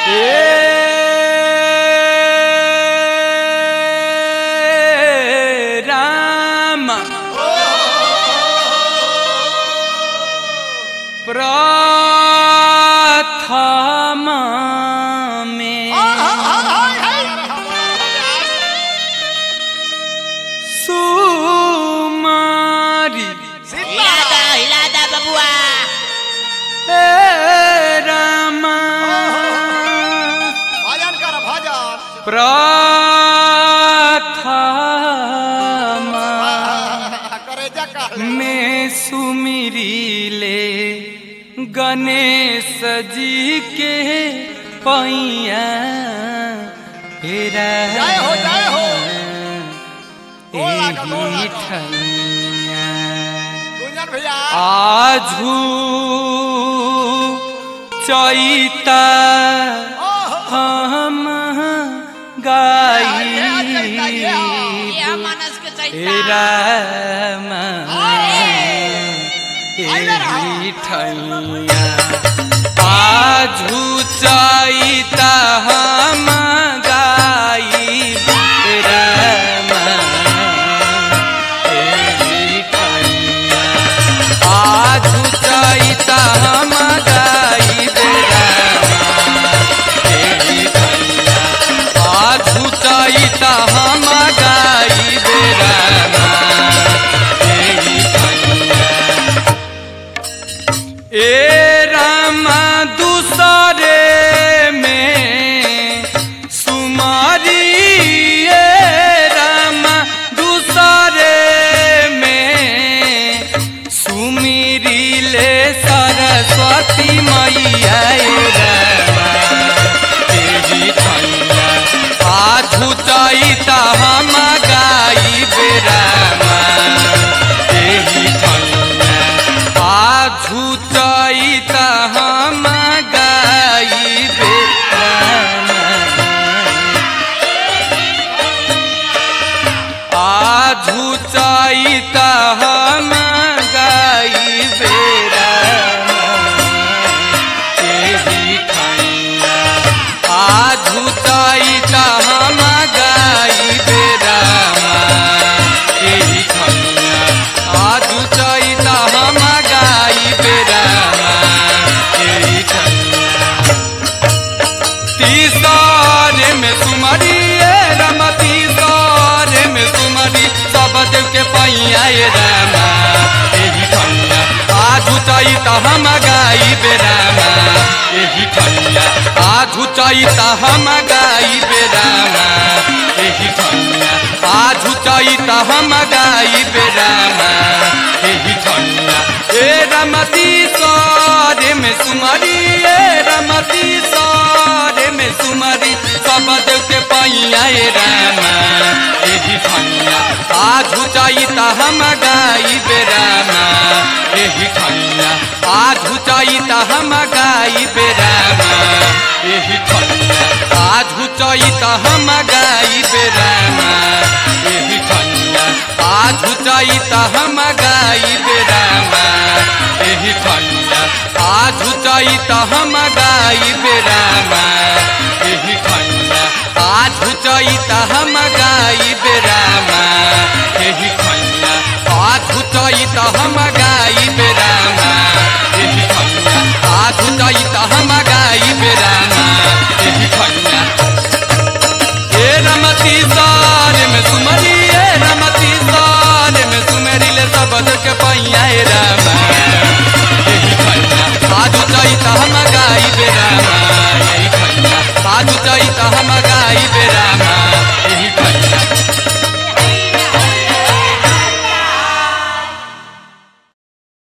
ए राम प्रथम में सुमारी हिला दा हिला दा बबुआ ए राम भजन कर भजन प्रथम करे जा कर में सुमिरी ले गणेश जी के पैया हेरा जय हो, जय हो। एही गोड़ लागो, गोड़ लागो। ठैया गुंजन भैया आजू चैता हम गाई ये मानस के हे चैता राम एही ठैया आजू चैता हम गाई राम एही ठैया आजू चैता हम गाई राम एही ठैया आजू चैता हम गाई राम एही ठैया ए रामा दूसरे में सुमारी ए रामा दूसरे में सुमिरी ले सरस्वती मैया ए रामा तेरी ठैया आजू चैता हम गाई बेरामा तेरी ठैया आजू चैता हम गाई बेरामा आजू चैता हम गाई बेरामा एही ठैया आजू चैता हम गाई बेरामा एही ठैया आजू चैता हम गाई बेरामा एही ठैया तीसरे में सुमरी ए राम तीसरे में सुमरी सब देव के पैया ए रामा एही ठैया आजू चैता हम गाई बेरामा एही ठैया आजू चैता हम गाई बेरामा एही ठैया आजू चैता हम गाई बेरामा एही ठैया ए रमती सरे में सुमरी ए रमती सरे में सुमरी सब देव के पैया ए रामा एही ठैया आजू चैता हम गाई बेरामा एही ठैया आजू चैता हम गाई बेरामा एही ठैया आजू चैता हम गाई बेरामा एही ठैया आजू चैता हम गाई बेरामा एही ठैया आजू चैता हम गाई बेरामा एही ठैया आजू चैता हम गाई बेरामा एही ठैया आजू चैता हम